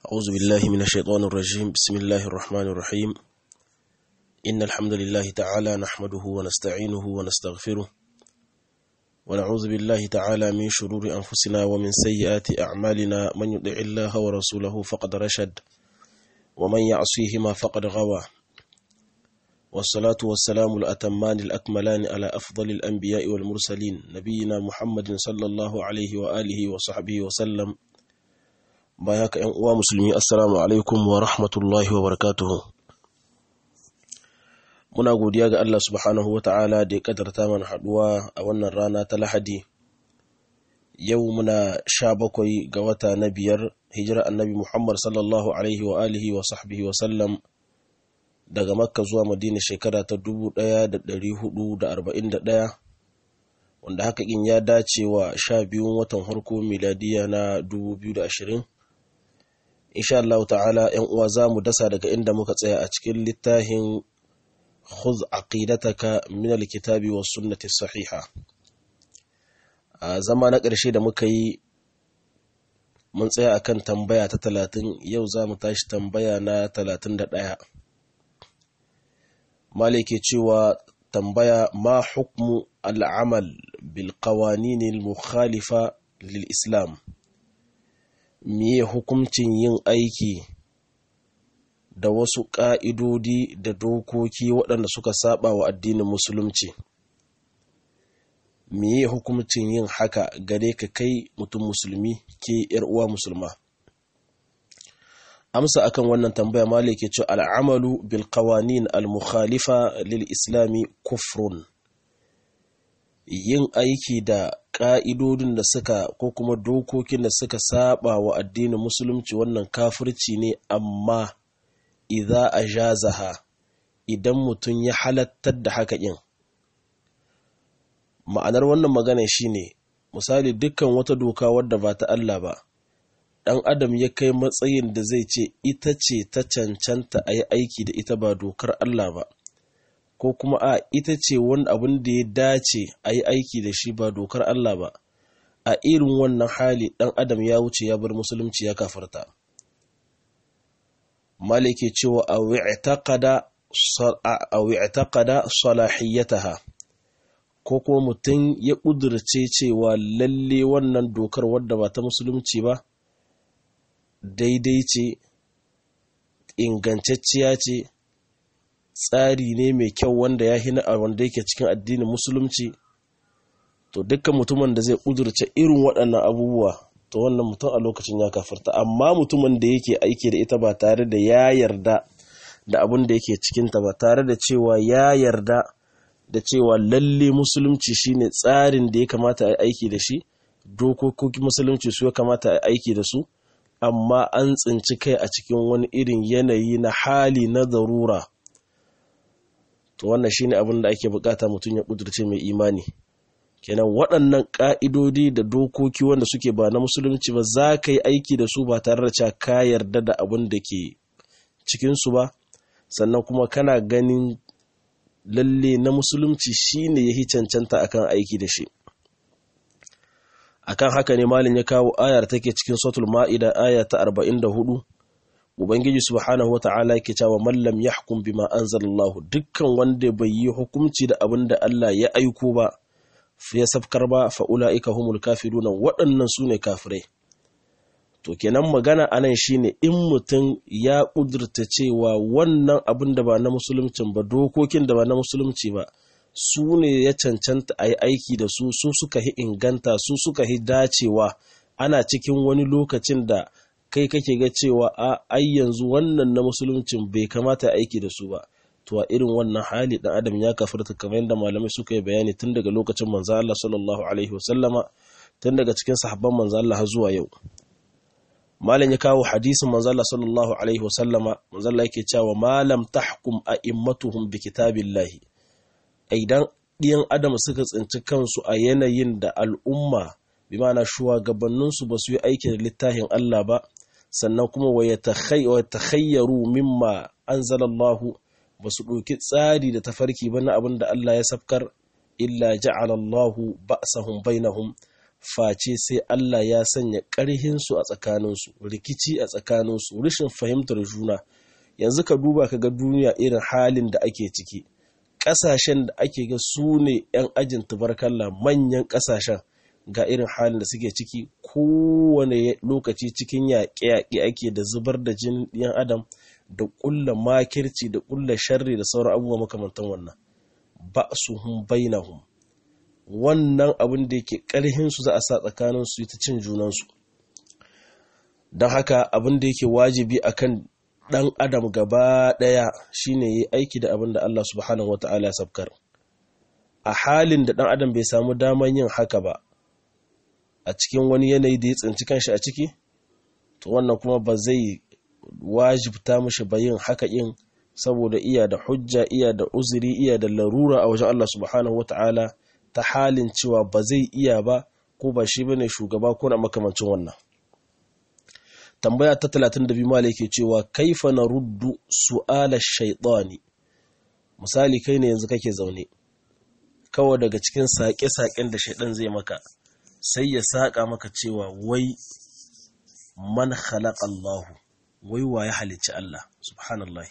أعوذ بالله من الشيطان الرجيم بسم الله الرحمن الرحيم إن الحمد لله تعالى نحمده ونستعينه ونستغفره ونعوذ بالله تعالى من شرور أنفسنا ومن سيئات أعمالنا من يطع الله ورسوله فقد رشد ومن يعصيهما فقد غوى والصلاة والسلام الأتمان الأكملان على أفضل الأنبياء والمرسلين نبينا محمد صلى الله عليه وآله وصحبه وسلم baya ka uwa musulmi assalamu alaikum wa rahmatullahi wa barakatuhu muna godiya ga Allah subhanahu wa ta'ala da ya kadarta mana haduwa a wannan rana ta lahadi yau muna sha bakwai ga wata na biyar hijira annabi muhammad sallallahu alaihi wa alihi wa sahbihi wa sallam daga makka zuwa madina shekara ta 1441 wanda haka in ya dace wa sha biyun watan harko miladiya na 2020 insha Allah ta'ala ‘yan uwa za mu dasa daga inda muka tsaya a cikin littafin khudh aqidataka min alkitabi was sunnati sahiha a zama na ƙarshe da muka yi mun tsaya akan tambaya ta talatin yau za mu tashi tambaya na talatin da ɗaya malike cewa tambaya ma hukmu al'amal bil qawanin mukhalifa lil islam miye hukuncin yin aiki da wasu ƙa'idodi da dokoki waɗanda suka saba wa addinin musulunci miye hukuncin yin haka gare ka kai mutum musulmi ke uwa musulma amsa akan wannan tambaya malik ke ce al'amalu bil qawanin al mukhalifa lil islami kufrun yin aiki da ƙa'idodin da suka ko kuma dokokin da suka saba wa addinin musulunci wannan kafirci ne amma idza a jazaha idan mutum ya halattar da haka yin ma'anar wannan magana shine misali dukkan wata doka wadda ba ta Allah ba ɗan adam ya kai matsayin da zai ce ita ce ta cancanta a yi aiki da ita ba dokar Allah ba ko kuma a ita ce wani abin da ya dace a yi aiki da shi ba dokar Allah ba a irin wannan hali ɗan adam ya wuce ya bar musulunci ya kafarta malike cewa a wi'taqada salahiyataha ko kuma mutum ya ƙudurce cewa lalle wannan dokar wadda ba ta musulunci ba daidai ce ingantacciya ce tsari ne mai kyau wanda ya hina a wanda yake cikin addinin musulunci to dukkan mutumin da zai ƙudurce irin waɗannan abubuwa to wannan mutum a lokacin ya kafarta amma mutumin da yake aiki da ita ba tare da ya yarda da abin da yake cikinta ba tare da cewa ya yarda da cewa lalle musulunci shine tsarin da ya kamata a aiki da shi dokokin musulunci su ya kamata a aiki da su amma an tsinci kai a cikin wani irin yanayi na hali na zarura to wannan shine abin da ake bukata mutum ya kudurce mai imani kenan waɗannan ƙa'idodi da dokoki wanda suke ba na musulunci ba za ka yi aiki da su ba tare da cewa ka yarda da abin da ke cikinsu ba sannan kuma kana ganin lalle na musulunci shine ya hi cancanta akan aiki da shi akan haka ne malin ya kawo ayar take cikin sotul ma'ida aya ta 44 ubangiji subhanahu wata'ala yake cewa mallam yahkum bima anzalallahu dukkan wanda bai yi hukunci da abin da Allah ya aiko ba ya safkar ba fa ulaika humul kafiruna waɗannan su ne kafirai to kenan magana anan shine in mutum ya kudurta cewa wannan abin da ba na musuluncin ba dokokin da ba na musulunci ba su ne ya cancanta a yi aiki da su su suka hi inganta su suka hi dacewa ana cikin wani lokacin da kai kake ga cewa a ai yanzu wannan na musuluncin bai kamata aiki da su ba to a irin wannan hali dan adam ya kafirta kamar yadda malamai suka yi bayani tun daga lokacin manzo Allah sallallahu alaihi wasallama tun daga cikin sahabban manzo Allah har zuwa yau malam ya kawo hadisin manzo Allah sallallahu alaihi wasallama manzo Allah yake cewa malam tahkum a'immatuhum bi kitabillahi idan ɗiyan adam suka tsinci kansu a yanayin da al'umma bi ma'ana shugabanninsu ba su yi aiki da littafin Allah ba sannan kuma wa ya takhayyaru mimma anzalallahu ba su ɗauki tsari da tafarki ba na abin da Allah ya safkar illa ja'alallahu ba'sahum bainahum face sai Allah ya sanya ƙarhinsu a tsakaninsu rikici a tsakaninsu rashin fahimtar juna yanzu ka duba ka ga duniya irin halin da ake ciki ƙasashen da ake ga su ne 'yan ajin tubarkalla manyan ƙasashen ga irin halin da suke ciki kowane lokaci cikin yaƙe-yaƙe ake da zubar da jinin ɗiyan adam da ƙulla makirci da ƙulla sharri da sauran abubuwa makamantan wannan ba su hun bainahum wannan abin da yake ƙarhinsu za a sa tsakaninsu ta cin junansu don haka abin da yake wajibi akan ɗan adam gaba ɗaya shine yi aiki da abin da Allah subhanahu wa ta'ala ya sabkar a halin da ɗan adam bai samu daman yin haka ba a cikin wani yanayi da ya tsinci kanshi a ciki to wannan kuma ba zai wajibta mishi ba yin haka yin saboda iya da hujja iya da uzuri iya da larura a wajen Allah subhanahu wa ta'ala ta halin cewa ba zai iya ba ko ba shi bane shugaba ko na makamancin wannan tambaya ta 32 mala yake cewa kaifa na ruddu su'ala shaitani misali kai ne yanzu kake zaune kawai daga cikin saƙe-saƙen da shaidan zai maka sai ya saƙa maka cewa wai man khalaqa Allah wai wa ya halicci Allah subhanallah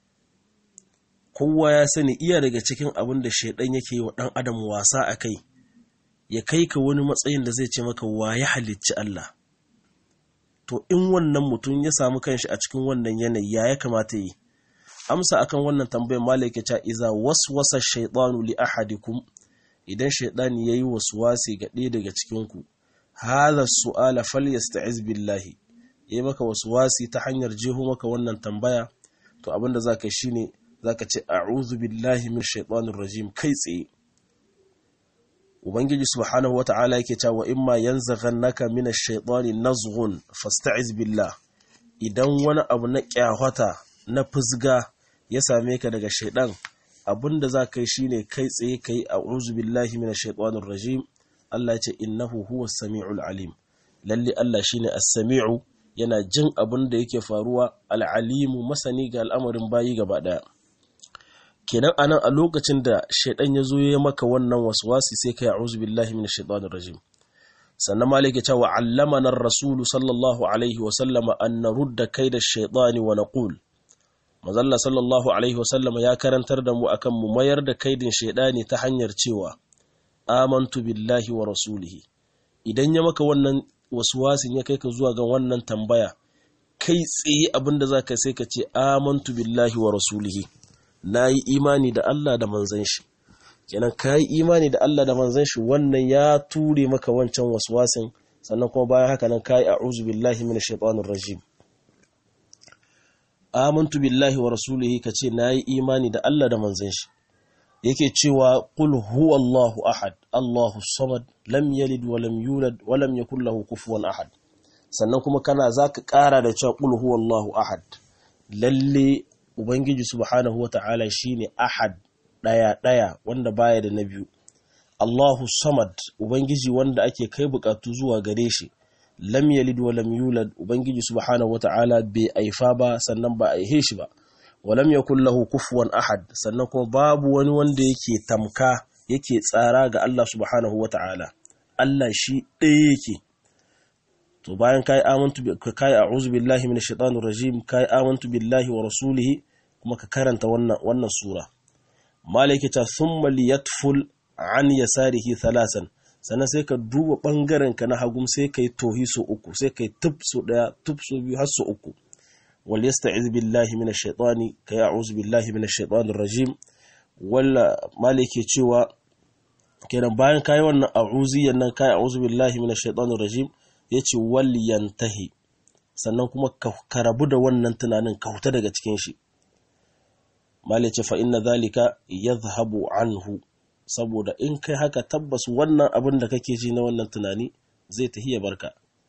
kowa ya sani iya daga cikin abin da shaidan yake yi wa ɗan adam wasa a kai ya kai ka wani matsayin da zai ce maka wa ya halicci Allah to in wannan mutum ya samu kanshi a cikin wannan yanayi ya ya kamata yi amsa akan wannan tambayar malaka ta iza waswasa shaytanu li ahadikum idan shaytani yayi waswasi ga ɗaya daga cikin ku hadha su'ala falyasta'iz billahi yayi maka waswasi ta hanyar jeho maka wannan tambaya to abinda zaka shine zaka ce a'udhu billahi min shaitanir rajim kai tsaye ubangiji subhanahu wata'ala yake cewa imma yanzaghannaka min ash-shaytani nazghun fasta'iz billah idan wani abu na kyahwata na fusga ya same ka daga shaidan abinda za ka yi shine kai tsaye kai a'udhu billahi min ash-shaytanir rajim Allah ya ce innahu huwas samiul alim lalle Allah shine as-sami'u yana jin abin da yake faruwa al-alimu masani ga al'amarin bayi gaba daya kenan anan a lokacin da shaidan ya zo ya maka wannan waswasi sai ka ya'uzu billahi minash shaitanir rajim sannan malik ya ce wa allamana ar-rasul sallallahu alaihi wa sallama an narudda kaida ash-shaytani wa naqul mazalla sallallahu alaihi wa sallama ya karantar da mu akan mu mayar da kaidin shaidani ta hanyar cewa amantu billahi wa rasulihi idan ya maka wannan waswasin ya kai ka zuwa ga wannan tambaya kai tsaye abinda zaka sai ka ce amantu billahi wa rasulihi na yi imani da Allah da manzan shi kenan ka yi imani da Allah da manzan shi wannan ya ture maka wancan waswasin sannan kuma bayan haka nan ka yi a'udhu billahi minash shaitanir rajim amantu billahi wa rasulihi kace na yi imani da Allah da manzan shi yake cewa qul huwallahu ahad Allahu samad lam yalid wa lam yulad wa lam yakul lahu kufuwan ahad sannan kuma kana zaka kara da cewa qul huwallahu ahad lalle Ubangiji subhanahu wa ta'ala shi ne ahad ɗaya-ɗaya wanda baya da na biyu. Allahu samad Ubangiji wanda ake kai bukatu zuwa gare shi, lam yalid wa lam yulad Ubangiji subhanahu wa ta'ala bai aifa ba sannan ba aihe shi ba, wa lam yakun lahu kufuwan ahad sannan kuma babu wani wanda yake tamka yake tsara ga Allah subhanahu wa ta'ala. Allah shi ɗaya yake. to bayan kai amantu kai a'udhu billahi minash shaitanir rajim kai amantu billahi wa rasulihi kuma ka karanta wannan wannan sura malaiki ta thumma liyatful an yasarihi thalasan sannan sai ka duba bangaren ka na hagum sai kai tohi so uku sai kai tub so daya tub so biyu har so uku wal yasta'iz billahi minash shaitani kai a'udhu billahi minash shaitanir rajim walla maliki cewa kenan bayan kai wannan a'udhiyan nan kai a'udhu billahi minash shaitanir rajim ya ce yantahi sannan kuma ka rabu da wannan tunanin ka huta daga cikin shi mali ce fa inna zalika yadhhabu anhu saboda in kai haka tabbas wannan abin da kake ji na wannan tunani zai tahi ya barka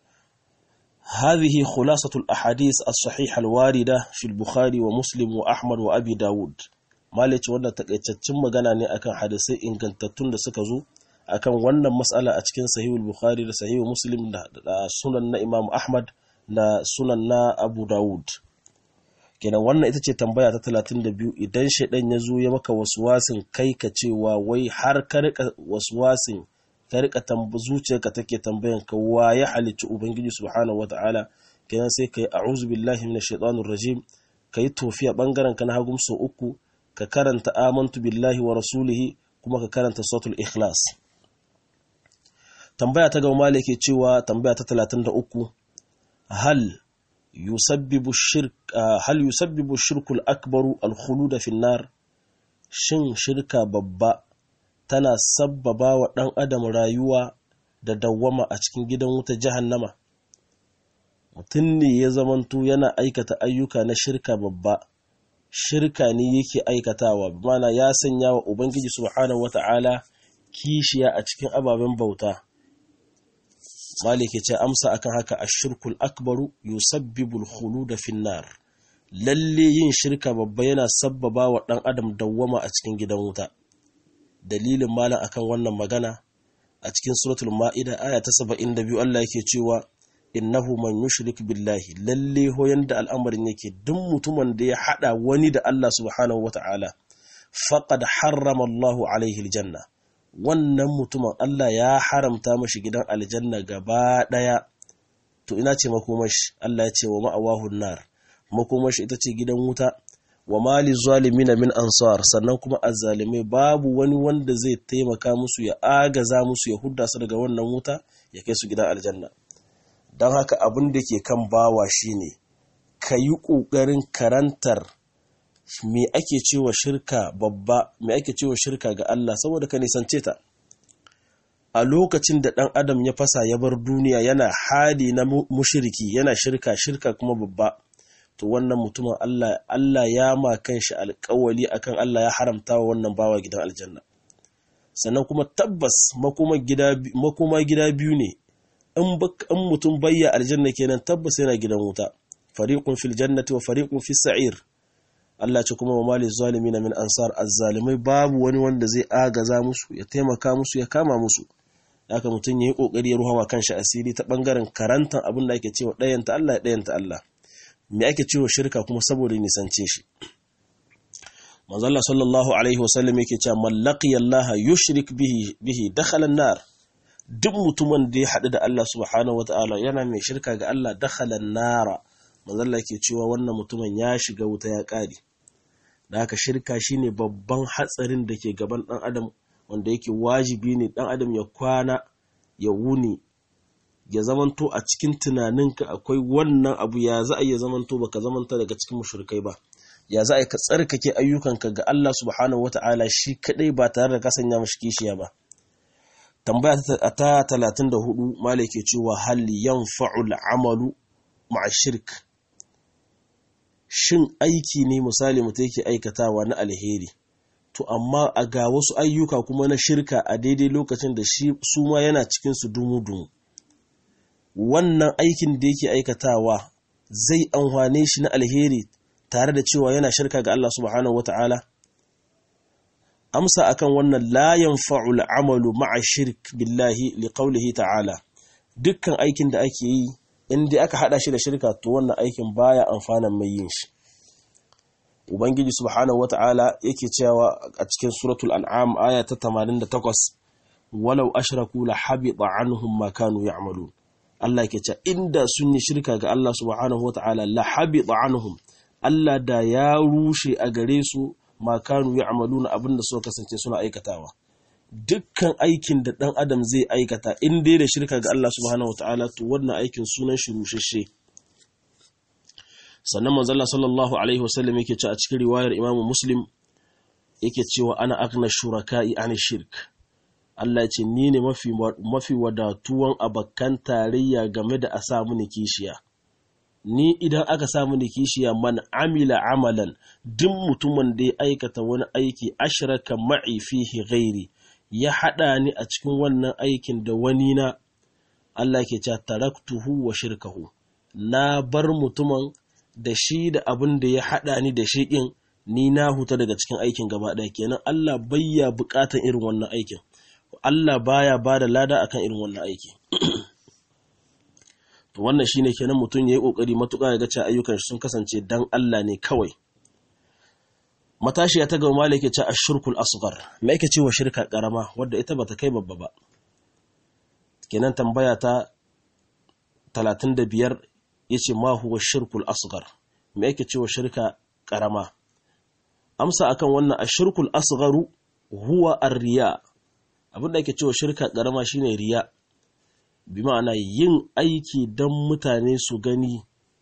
هذه خلاصة الأحاديث الصحيحة الواردة في البخاري ومسلم وأحمد وأبي داود مالك وانا تكتشم مغانا ne akan hadisai ingantattun da suka zo akan wannan matsala a cikin sahihul bukhari da sahihul muslim da sunan na imam ahmad da sunan na abu dawud kenan wannan ita ce tambaya ta 32 idan shaidan ya zo ya maka waswasin kai ka cewa wai har ka rika waswasin ka rika zuciyarka take tambayan ka wa ya halicci ubangiji subhanahu wata'ala kenan sai kai a'udhu billahi minash shaitanir rajim kai tofiya bangaren ka na hagum sau uku ka karanta amantu billahi wa rasulihi kuma ka karanta suratul ikhlas tambaya ta gaba malik ke cewa tambaya ta 33 hal yusabbibu shirk hal yusabbibu shirkul akbaru al-khulud fi nar shin shirka babba tana sabbaba wa ɗan adam rayuwa da dawwama a cikin gidan wuta jahannama mutum ne ya zamanto yana aikata ayyuka na shirka babba shirka ne yake aikatawa mana ya sanya wa ubangiji subhanahu wata'ala kishiya a cikin ababen bauta malike ce amsa akan haka ashirkul akbaru yusabbibul khulud finnar lalle yin shirka babba yana sabbaba wa ɗan adam dawwama a cikin gidan wuta dalilin malam akan wannan magana a cikin suratul ma'ida aya ta 72 Allah yake cewa innahu man yushrik billahi lalle ho yanda al'amarin yake duk mutumin da ya hada wani da Allah subhanahu wata'ala faqad harrama Allah alaihi aljanna wannan mutumin Allah ya haramta mashi gidan aljanna gaba daya to ina ce makomashi Allah ya ce wa ma'awahu nar makomashi ita ce gidan wuta wa mali zalimina min ansar sannan kuma azzalimai babu wani wanda zai taimaka musu ya agaza musu ya hudda su daga wannan wuta ya kai su gidan aljanna don haka abin da ke kan bawa shine ka yi ƙoƙarin karantar me ake cewa shirka babba me ake cewa shirka ga Allah saboda ka nisance ta a lokacin da ɗan adam ya fasa ya bar duniya yana hali na mushiriki yana shirka shirka kuma babba to wannan mutumin Allah Allah ya ma kanshi alƙawali akan Allah ya haramta wa wannan bawa gidan aljanna sannan kuma tabbas makoma gida makoma gida biyu ne in in mutum bayya aljanna kenan tabbas yana gidan wuta fariqun fil jannati wa fariqun fis sa'ir Allah ce kuma wa mali zalimin min ansar azzalimai babu wani wanda zai agaza musu ya taimaka musu ya kama musu haka mutum yayi kokari ya ruhawa kanshi asiri ta bangaren karantan abin da ake cewa dayanta Allah ya dayanta Allah me ake cewa shirka kuma saboda nisance shi manzo Allah sallallahu alaihi wasallam yake cewa mallaqiya Allah yushrik bihi bihi dakhala an-nar duk mutumin da ya hadu da Allah subhanahu wataala yana mai shirka ga Allah dakhala an-nar manzo Allah yake cewa wannan mutumin ya shiga wuta ya kare da haka shirka shine babban hatsarin da ke gaban dan adam wanda yake wajibi ne dan adam ya kwana ya wuni ya zamanto a cikin tunaninka akwai wannan abu ya za a iya zamanto baka zamanta daga cikin mushrikai ba ya za a ka tsarkake ayyukanka ga Allah subhanahu wata'ala shi kadai ba tare da ka sanya mashi kishiya ba tambaya ta 34 malai ke cewa hal yanfa'ul amalu ma'a shirk shin aiki ne misali mutum yake aikatawa na alheri to amma a ga wasu ayyuka kuma na shirka a daidai lokacin da shi su ma yana cikin su dumu-dumu wannan aikin da yake aikatawa zai amfane shi na alheri tare da cewa yana shirka ga Allah subhanahu wata'ala amsa akan wannan la yanfa'ul amalu ma'a shirk billahi liqaulihi ta'ala dukkan aikin da ake yi inda aka hada shi da shirka to wannan aikin baya amfanan mai yin shi ubangiji subhanahu wata'ala yake cewa a cikin suratul an'am aya ta 88 walau ashraku la habita anhum ma kanu ya'malun Allah ke ce inda sun yi shirka ga Allah subhanahu wata'ala la habita anhum Allah da ya rushe a gare su ma kanu ya'maluna abinda suka kasance suna aikatawa dukkan aikin da dan adam zai aikata in dai da shirka ga Allah subhanahu wata'ala to wannan aikin sunan shi rushashe sannan manzo Allah sallallahu alaihi wasallam yake ce a cikin riwayar Imam Muslim yake cewa ana akna shuraka'i an shirk Allah ce ni ne mafi, mafi wadatuwan abakan tarayya game da a sa mini kishiya. Ni idan aka sa mini kishiya man amila amalan duk mutumin da ya aikata wani aiki ashraka ma'i fihi ghairi ya haɗa ni a cikin wannan aikin da wani na Allah ke cewa taraktuhu wa shirkahu na bar mutumin da shi da abin da ya haɗa ni da shi ɗin ni na huta daga cikin aikin gaba ɗaya kenan Allah bayya buƙatan irin wannan aikin Allah baya ba da lada akan irin wannan aiki. to wannan shine kenan mutum yayi kokari matuƙa ya ga cewa ayyukan shi sun kasance dan Allah ne kawai. Matashiya ta gaba malaka ce ashirkul asghar. Me yake cewa shirka karama wadda ita bata kai babba ba. kenan tambaya ta 35 yace ma huwa shirkul asghar me yake cewa shirka karama amsa akan wannan ashirkul asgharu huwa ar-riya abinda yake cewa shirka karama shine riya bi ma'ana yin aiki don mutane su gani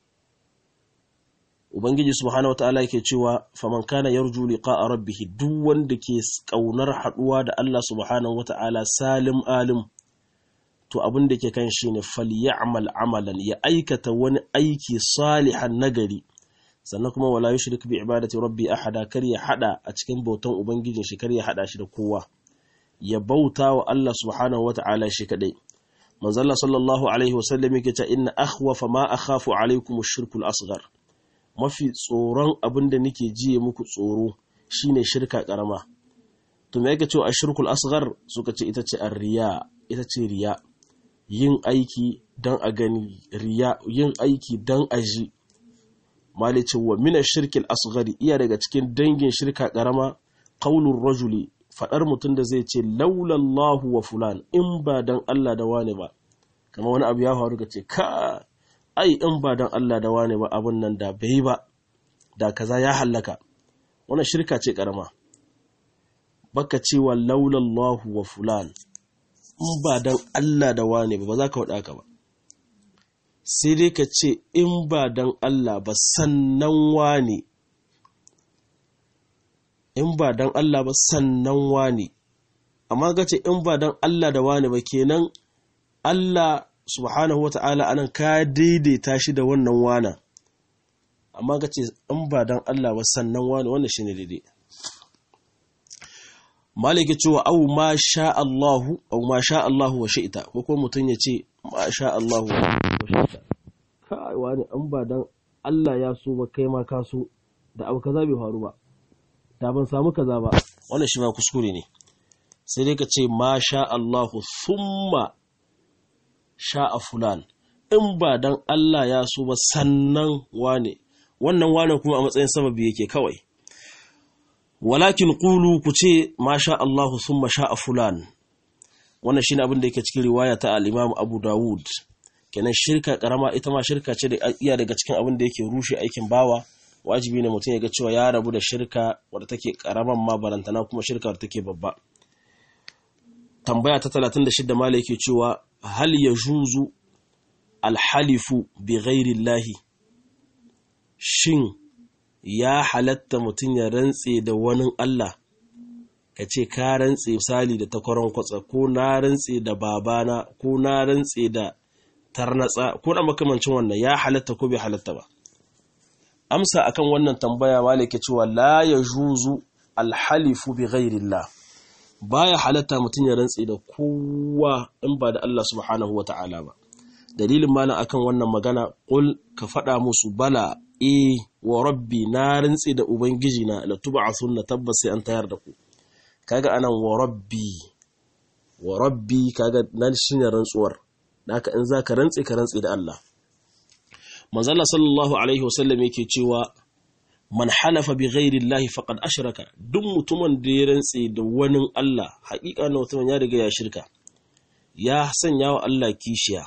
ubangiji subhanahu wataala yake cewa faman kana yarju liqa'a rabbih duk wanda ke kaunar haduwa da Allah subhanahu wataala salim alim to abin da ke kan shi ne falyamal amalan ya aikata wani aiki salihan nagari sannan kuma wala yushrik bi ibadati rabbi ahada kar ya hada a cikin bautan ubangijin shi kar ya hada shi da kowa ya bauta wa Allah subhanahu wataala shi kadai manzalla sallallahu alaihi wasallam yake cewa inna akhwafa ma akhafu alaikum ash-shirkul asghar mafi tsoron abin da nake jiye muku tsoro shine shirka karama to me yake cewa ash-shirkul asghar suka ce ita ce ar-riya ita ce riya yin aiki dan a gani riya yin aiki dan a ji malice wa min ash-shirkil asghari iya daga cikin dangin shirka karama qaulur rajuli faɗar mutum da zai ce laulallahu wa fulan in ba don Allah da wane ba kama wani abu ya faru ka ce ka ai in ba don Allah da wane ba abin nan da bai ba da kaza ya hallaka wannan shirka ce karama baka cewa laulallahu wa fulan in ba don Allah da wane ba ba za ka waɗa ka ba sai dai ka ce in ba don Allah ba sannan wane in ba dan Allah ba sannan wani amma ga ce in ba dan Allah da wani ba kenan Allah subhanahu wata'ala anan ka daidaita shi da wannan wana amma ga ce in ba dan Allah ba sannan wani wannan shine daidai malike cewa au ma sha Allahu au ma sha Allahu wa shi'ta ko kuma mutun ya ce ma sha Allahu wa shi'ta kai wani in ba dan Allah ya so ba kai ma ka so da abu kaza bai faru ba da ban samu kaza ba wannan shi ma kuskure ne sai dai ka ce ma sha Allahu thumma sha'a fulan in ba dan Allah ya so ba sannan wane wannan wane kuma a matsayin sababi yake kawai walakin qulu ku ce ma sha Allahu thumma sha'a fulan wannan shine abin da yake cikin riwaya ta al-Imam Abu Dawud kenan shirka karama ita ma shirka ce da iya daga cikin abin da yake rushe aikin bawa wajibi ne mutum ya ga cewa ya rabu da shirka wadda take karaman ma barantana kuma shirka wadda take babba tambaya ta 36 mala yake cewa hal yajuzu alhalifu bi ghairi llahi shin ya halatta mutum ya rantse da wani Allah ka ce ka rantse misali da takwaron kwatsa ko na rantse da babana ko na rantse da tarnatsa ko da makamancin wannan ya halatta ko bai halatta ba amsa akan wannan tambaya malike cewa la yajuzu alhalifu bi ghairillah baya halatta mutum ya rantsi da kowa in ba da Allah subhanahu wata'ala ba dalilin malam akan wannan magana qul ka faɗa musu bala e wa rabbi na rantsi da ubangiji na la tub'athunna tabbas sai an tayar da ku kaga anan wa rabbi wa rabbi kaga nan shine rantsuwar haka in zaka rantsi ka rantsi da Allah manzala sallallahu alaihi wasallam yake cewa man halafa bi ghairi llahi faqad ashraka duk mutumin da ya rantse da wani Allah haƙiƙa na mutumin ya riga ya shirka ya sanya wa Allah kishiya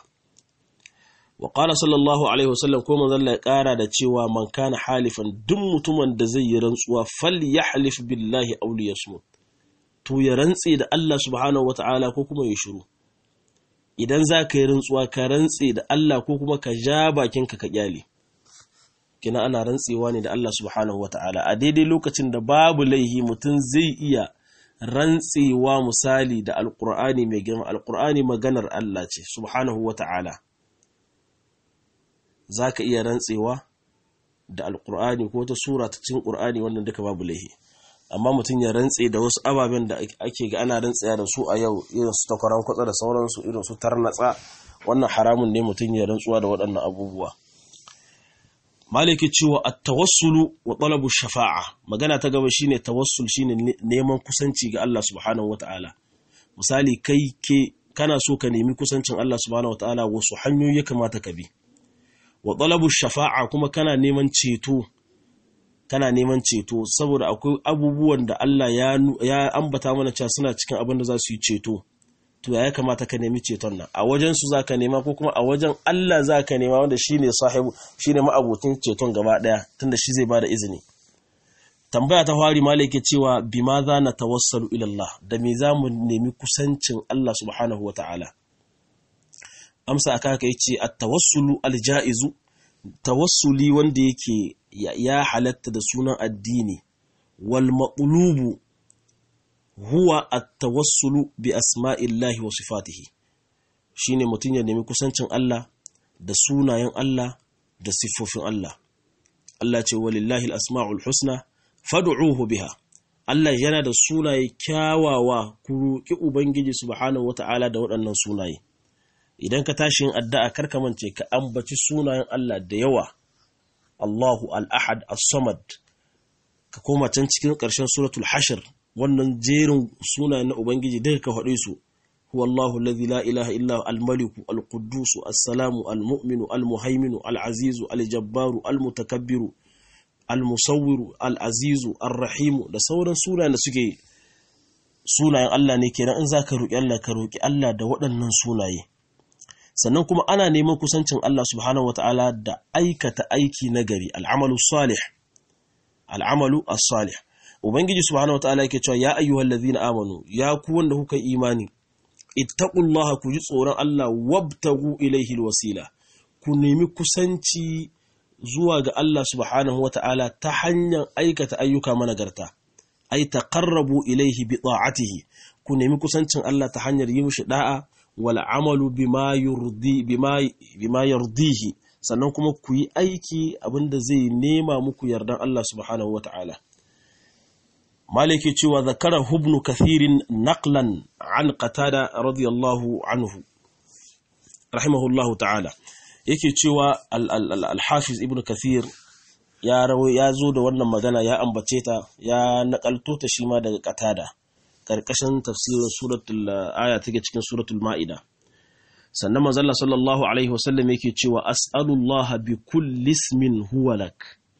wa qala sallallahu alaihi wasallam ko manzala ya ƙara da cewa man kana halifan duk mutumin da zai yi rantsuwa falyahlif billahi aw liyasmut to ya rantse da Allah subhanahu wataala ko kuma ya shiru idan za ka yi rantsuwa ka rantse da Allah ko kuma ka ja bakinka ka kyale kina ana rantsewa ne da Allah subhanahu wata'ala a daidai lokacin da babu laihi mutum zai iya rantsewa misali da alkur'ani mai girma alkur'ani maganar Allah ce subhanahu wata'ala za ka iya rantsewa da alkur'ani ko ta sura ta cin ƙur'ani wannan duka babu laihi amma mutum ya rantse da wasu ababen da ake ga ana rantsaya da su a yau irin su takwaran kwatsa da sauransu irin su tarnatsa wannan haramun ne mutum ya rantsuwa da waɗannan abubuwa maliki cewa at-tawassulu wa talabu shafa'a magana ta gaba shine tawassul shine neman kusanci ga Allah subhanahu wata'ala misali kai ke kana so ka nemi kusancin Allah subhanahu wata'ala wasu hanyoyi ya kamata ka bi wa talabu shafa'a kuma kana neman ceto kana neman ceto saboda akwai abubuwan da Allah ya, ya ambata mana cewa suna cikin abin da za su yi ceto to ya kamata ka nemi ceton nan a wajen su zaka nema ko kuma a wajen Allah zaka nema wanda shine sahibu shine ma'abutin ceton gaba daya tunda shi zai bada izini tambaya ta fari malai cewa bima za na tawassalu ila Allah da me za mu nemi kusancin Allah subhanahu wata'ala amsa aka haka yace at-tawassulu al-ja'izu tawassuli wanda yake ya halatta da sunan addini wal maqlubu huwa at-tawassulu bi asma'illahi wa sifatihi shine mutum ya nemi kusancin Allah da sunayen Allah da siffofin Allah Allah ce walillahi al-asma'ul husna fad'uhu biha Allah yana da sunaye kyawawa ku roki ubangiji subhanahu wata'ala da waɗannan sunaye idan ka tashi yin addu'a karka mance ka ambaci sunayen Allah da yawa Allahu al-ahad as-samad ka koma can cikin ƙarshen suratul hashir wannan jerin sunayen na ubangiji duka ka faɗe su huwa Allahu alladhi la ilaha illa al-maliku al-quddus as-salamu al-mu'minu al-muhaiminu al-azizu al-jabbaru al-mutakabbiru al-musawwiru al-azizu ar-rahimu da sauran sunayen da suke sunayen Allah ne kenan in zaka roki Allah ka roki Allah da waɗannan sunaye sannan kuma ana neman kusancin Allah subhanahu wataala da aikata aiki nagari al-amalu salih al-amalu as-salih ubangiji subhanahu wataala yake cewa ya ayyuhallazina amanu ya ku wanda kuka imani ittaqullaha ku ji tsoron Allah wabtagu ilaihi alwasila ku nemi kusanci zuwa ga Allah subhanahu wata'ala ta hanyar aikata ayyuka managarta ai taqarrabu ilaihi bi ta'atihi ku nemi kusancin Allah ta hanyar yi mishi da'a wal amalu bima yurdi bima bima yardihi sannan kuma ku yi aiki abinda zai nema muku yardan Allah subhanahu wata'ala maliki cewa zakara hubnu kathirin naqlan an qatada radiyallahu anhu rahimahullahu ta'ala yake cewa al-hafiz ibn kathir ya ya zo da wannan magana ya ambace ta ya nakalto ta shi ma daga qatada karkashin tafsirin suratul aya take cikin suratul maida sannan manzon sallallahu alaihi wasallam yake cewa as'alullaha bi kulli ismin huwa lak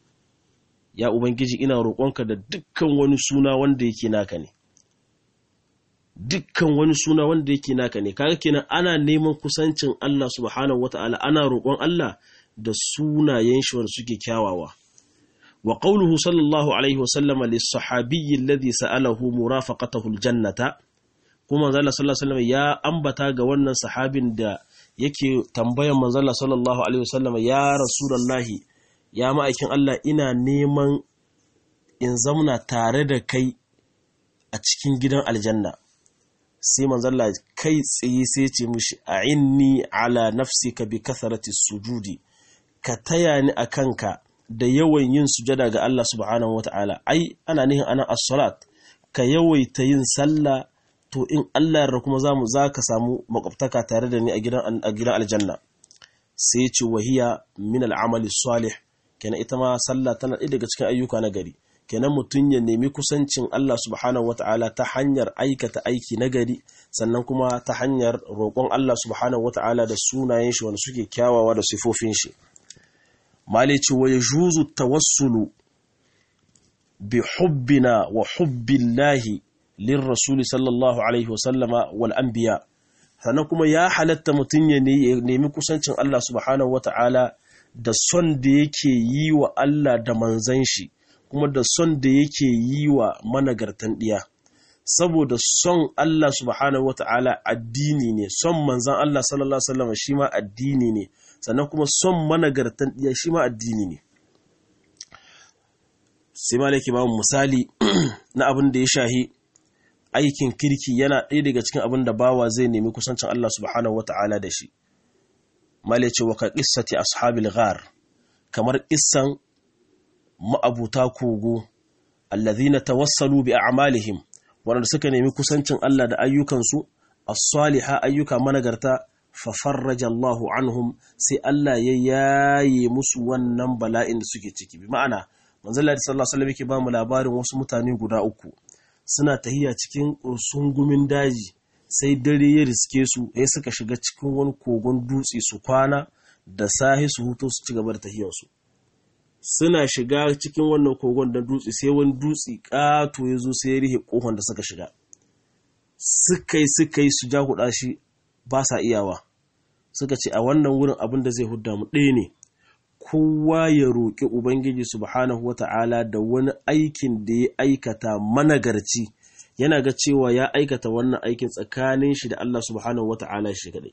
ya Ubangiji ina roƙonka da dukkan wani suna wanda yake naka ne dukkan wani suna wanda yake naka ne kaga kenan ana neman kusancin Allah subhanahu wata'ala ana roƙon Allah da sunayen shi wanda suke kyawawa wa qawluhu sallallahu alaihi wa sallama lis sahabiyyi alladhi sa'alahu murafaqatahu aljannata kuma manzo sallallahu alaihi wasallam ya ambata ga wannan sahabin da yake tambayan manzo sallallahu alaihi wasallama ya rasulullahi ya ma'aikin Allah ina neman in zauna tare da kai a cikin gidan aljanna sai manzalla kai tsaye sai ce mishi a inni ala nafsika bi kasarati sujudi ka taya ni a kanka da yawan yin sujada ga Allah subhanahu wata'ala ai ana nihin ana as-salat ka yawaita yin sallah to in Allah yarda kuma zamu zaka samu makwabtaka tare da ni a gidan a gidan aljanna sai ce wahiya min al-amali salih kenan ita ma sallah tana ɗaya daga cikin ayyuka na gari kenan mutum ya nemi kusancin Allah subhanahu wata'ala ta hanyar aikata aiki na gari sannan kuma ta hanyar roƙon Allah subhanahu wata'ala da sunayen shi wanda suke kyawawa da sifofin shi mali ce wa yajuzu tawassulu bi hubbina wa hubbillahi lirrasul sallallahu alaihi wa sallama wal anbiya sannan kuma ya halatta mutum ya nemi kusancin Allah subhanahu wata'ala da son da yake yi wa Allah da manzan shi kuma da son da yake yi wa managartan ɗiya saboda son Allah subhanahu wata'ala addini ne son manzan Allah sallallahu alaihi wasallam shi ma addini ne sannan kuma son managartan ɗiya shi ma addini ne sai malaki ba misali na abin da ya shahi aikin kirki yana ɗaya daga cikin abin da bawa zai nemi kusancin Allah subhanahu wata'ala da shi male ce wa ka ƙissati ashabil ghar kamar ƙissan ma'abuta kogo allazina tawassalu bi a'malihim wanda suka nemi kusancin Allah da ayyukansu as-saliha ayyuka managarta fa farraja Allahu anhum sai Allah ya yaye musu wannan bala'in da suke ciki bi ma'ana manzo Allah sallallahu alaihi wasallam yake ba mu labarin wasu mutane guda uku suna tahiya cikin sungumin daji sai dare ya riske su ya suka shiga cikin wani kogon dutse su kwana da sahi su huto su ci gaba da tahiyarsu suna shiga cikin wannan kogon da dutse sai wani dutse ƙato ya zo sai ya rihe ƙofan da suka shiga suka yi suka yi su jahuɗa shi ba sa iyawa suka ce a wannan wurin abin da zai hudda mu ɗaya ne kowa ya roƙi ubangiji subhanahu wata'ala da wani aikin da ya aikata managarci yana ga cewa ya aikata wannan aikin tsakanin shi da Allah subhanahu wata'ala shi kadai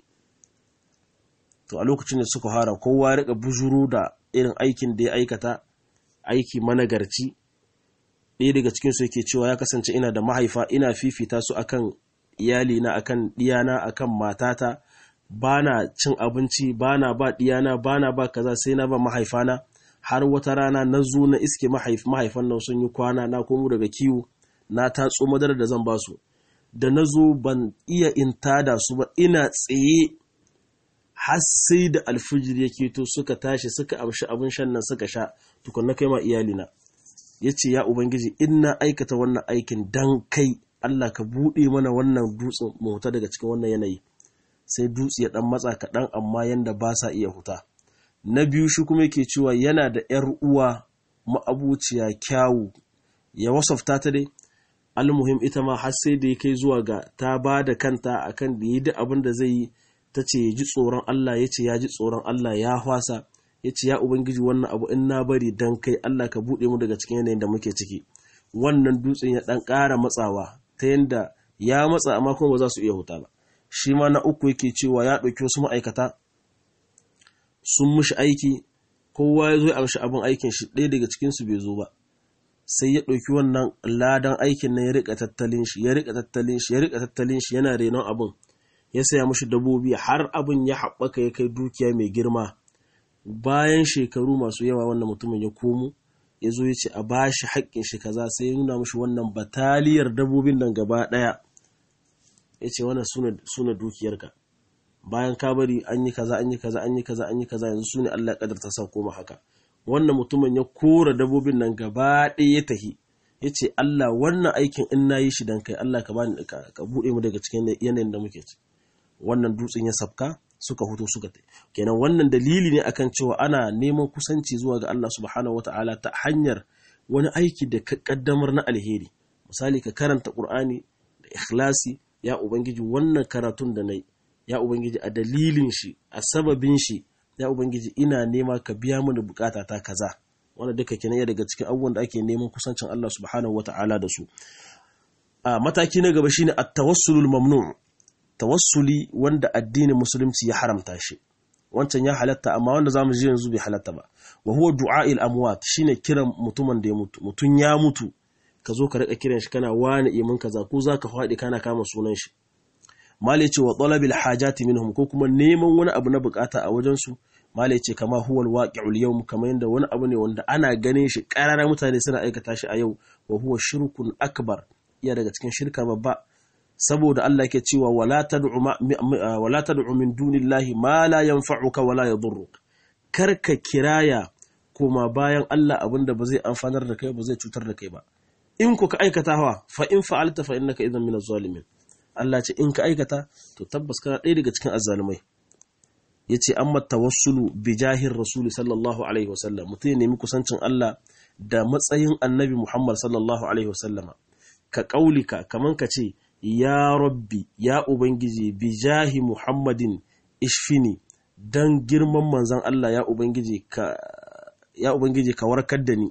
to a lokacin da suka hara kowa ya rika bujuru da irin aikin da ya aikata aiki managarci ɗaya daga cikin su yake cewa ya kasance ina da mahaifa ina fifita su akan iyalina akan diyana akan matata bana cin abinci bana ba diyana bana ba kaza sai na ba mahaifana har wata rana na zo na iske mahaifan nan sun yi kwana na komo daga kiwo na tatso madara da zan basu da na zo ban iya in tada su ba ina tsaye har sai da alfijir ya keto suka tashi suka amshi abin shan nan suka sha tukunna kai ma iyalina ya ce ya ubangiji in na aikata wannan aikin dan kai Allah ka buɗe mana wannan dutsen mu huta daga cikin wannan yanayi sai dutse ya dan matsa kaɗan amma yanda ba sa iya huta na biyu shi kuma yake cewa yana da ‘yar uwa ma'abuciya kyawu ya wasafta ta dai almuhim ita ma har sai da ya kai zuwa ga ta ba da kanta akan da yi duk abin da zai yi ta ce ya ji tsoron Allah ya ce ya ji tsoron Allah ya hwasa ya ce ya ubangiji wannan abu in na bari dan kai Allah ka buɗe mu daga cikin yanayin da muke ciki wannan dutsen ya ɗan ƙara matsawa ta yanda ya matsa amma kuma ba za su iya huta ba shi ma na uku yake cewa ya ɗauki wasu ma'aikata sun mushi aiki kowa ya zo ya amshi abin aikin shi ɗaya daga cikinsu bai zo ba sai ya ɗauki wannan ladan aikin nan ya rika tattalin shi ya rika tattalin shi ya rika tattalin shi yana renon abin ya saya mushi dabobi har abin ya haɓaka ya kai dukiya mai girma bayan shekaru masu yawa wannan mutumin ya komo ya zo ya ce a ba shi haƙƙin shi kaza sai ya nuna mushi wannan bataliyar dabobin nan gaba ɗaya ya ce wannan suna dukiyarka bayan ka bari an yi kaza an yi kaza an yi kaza an yi kaza yanzu su ne Allah kadar ta sa koma haka wannan mutumin ya kora dabobin nan gaba ɗaya ya tahi ya ce Allah wannan aikin in na yi shi dan kai Allah ka bani ka buɗe mu daga cikin yanayin da muke ci wannan dutsen ya sabka suka huto suka tai kenan wannan dalili ne akan cewa ana neman kusanci zuwa ga Allah subhanahu wataala ta hanyar wani aiki da ka kaddamar na alheri misali ka karanta Qur'ani da ikhlasi ya ubangiji wannan karatun da nayi ya ubangiji a dalilin shi a sababin shi ya ubangiji ina nema ka biya mini bukata ta kaza wanda duka kenan ya daga cikin abubuwan da ake neman kusancin Allah subhanahu wata'ala da su a mataki na gaba shine at-tawassulul mamnu' tawassuli wanda addinin musulunci ya haramta shi wancan ya halatta amma wanda zamu ji yanzu bai halatta ba wa huwa du'a'il amwat shine kiran mutumin da ya mutu mutun ya mutu ka zo ka rika kiran shi kana wani imin kaza ko zaka faɗi kana kama sunan shi mala ce wa talabil hajati minhum ko kuma neman wani abu na bukata a wajen su mala ce kama huwal waqi'ul yawm kamar yanda wani abu ne wanda ana ganin shi karara mutane suna aikata shi a yau wa huwa shirkun akbar iya daga cikin shirka babba saboda Allah ke cewa wala tad'u wala tad'u min dunillahi ma la yanfa'uka wala yadurruk karka kiraya koma bayan Allah abinda ba zai amfanar da kai ba zai cutar da kai ba in ku ka aikata hawa fa in fa'alta fa innaka idan min az-zalimin Allah ce in ka aikata to tabbas kana ɗaya daga cikin azzalumai yace amma tawassulu bi jahir rasul sallallahu alaihi wasallam mutum ya nemi kusancin Allah da matsayin annabi Muhammad sallallahu alaihi wasallama ka kaulika kaman ka ce ya rabbi ya ubangiji bi jahi Muhammadin ishfini dan girman manzon Allah ya ubangiji ka ya ubangiji ka warkar da ni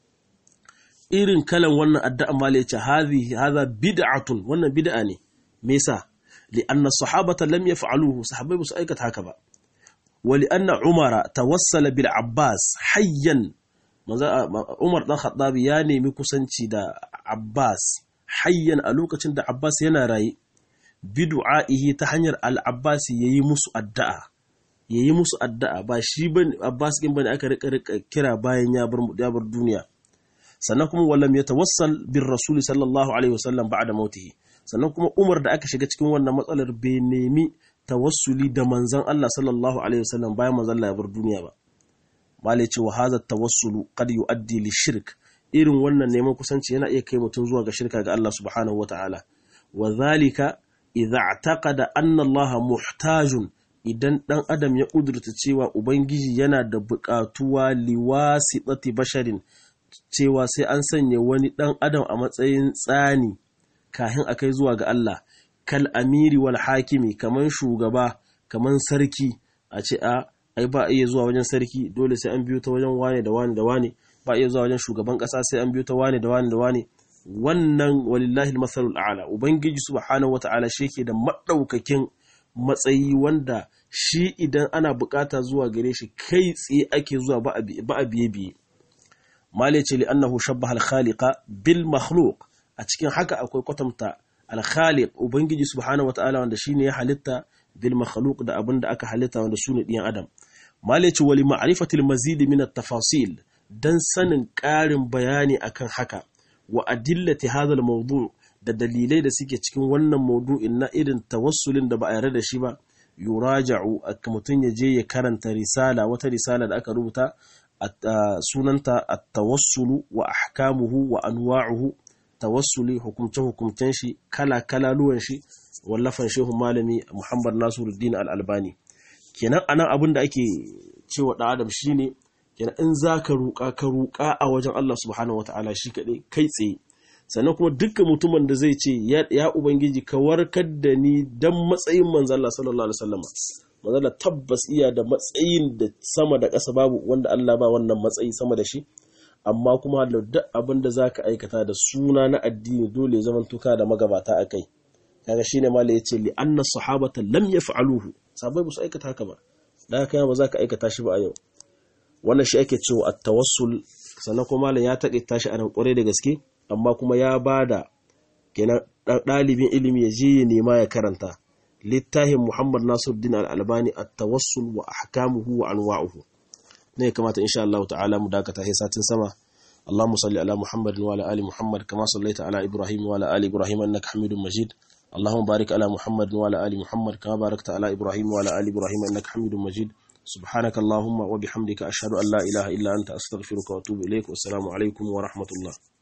irin kalan wannan addu'a mala yace hadhi hadha bid'atun wannan bid'a ne me yasa li'anna sahabata lam yaf'aluhu sahabbai su aikata haka ba wa li'anna umara tawassala bil abbas hayyan umar dan khattabi ya nemi kusanci da abbas hayyan a lokacin da abbas yana raye bidu'a'ihi ta hanyar al-abbas yayi musu addu'a yayi musu addu'a ba shi bane abbas din bane aka rika rika kira bayan ya bar ya bar duniya sannan kuma wallam yatawassal bir rasul sallallahu alaihi wasallam ba'da mautihi sannan kuma Umar da aka shiga cikin wannan matsalar bai nemi tawassuli da manzon Allah sallallahu alaihi wasallam bayan manzon Allah ya bar duniya ba mala ce wa hadha tawassulu qad yuaddi li shirk irin wannan neman kusanci yana iya kai mutum zuwa ga shirka ga Allah subhanahu wataala wa zalika idza i'taqada anna Allah muhtajun idan dan adam ya kudurta cewa ubangiji yana da buƙatuwa liwasitati basharin cewa sai an sanya wani dan adam a matsayin tsani kahin a kai zuwa ga Allah kal amiri wal hakimi kaman shugaba kaman sarki a ce a ai ba iya zuwa wajen sarki dole sai an biyo ta wajen wane da wane da wane ba iya zuwa wajen shugaban kasa sai an biyo ta wane da wane da wane wannan walillahi almasalul a'la ubangiji subhanahu wata'ala shi yake da madaukakin matsayi wanda shi idan ana bukata zuwa gare shi kai tsaye ake zuwa ba a biye biye male ce li'annahu shabbaha al-khaliqa bil makhluq a cikin haka akwai kwatanta al-khaliq ubangiji subhanahu wata'ala wanda shine ya halitta bil makhluq da abin da aka halitta wanda sune diyan adam male ce wali ma'rifatil mazid min at-tafasil dan sanin ƙarin bayani akan haka wa adillati hadha al-mawdu' da dalilai da suke cikin wannan maudu'in na irin tawassulin da ba a yarda da shi ba yuraja'u mutum ya je ya karanta risala wata risala da aka rubuta sunanta at-tawassulu wa ahkamuhu wa anwa'uhu tawassuli hukumce hukumcen shi kala kala luwan shi wallafan shehu malami Muhammad Nasiruddin Al-Albani kenan anan abin da ake cewa da Adam shine kenan in zaka ruka ka ruka a wajen Allah subhanahu wataala shi kadai kai tsaye sannan kuma dukkan mutumin da zai ce ya ubangiji ka warkar da ni dan matsayin manzo Allah sallallahu alaihi wasallam manzo tabbas iya da matsayin da sama da ƙasa babu wanda Allah ba wannan matsayi sama da shi amma kuma da duk abin da zaka aikata da suna na addini dole ya zama tuka da magabata akai kaga shine mallai yace li anna sahabata lam yaf'aluhu sabai ba su aikata haka ba dan haka ba za ka aikata shi ba a yau wannan shi ake cewa at-tawassul sannan kuma malam ya taƙaita shi a nan ƙwarai da gaske amma kuma ya bada kenan ɗalibin ilimi ya je ya nema ya karanta littafin Muhammad Nasiruddin Al-Albani at-tawassul wa ahkamuhu wa anwa'uhu ne kamata insha Allah ta'ala mu dakata sai satin sama اللهم صل على محمد وعلى ال محمد كما صليت على ابراهيم وعلى ال ابراهيم انك حميد مجيد اللهم بارك على محمد وعلى ال محمد كما باركت على ابراهيم وعلى ال ابراهيم انك حميد مجيد سبحانك اللهم وبحمدك اشهد ان لا اله الا انت استغفرك واتوب اليك والسلام عليكم ورحمه الله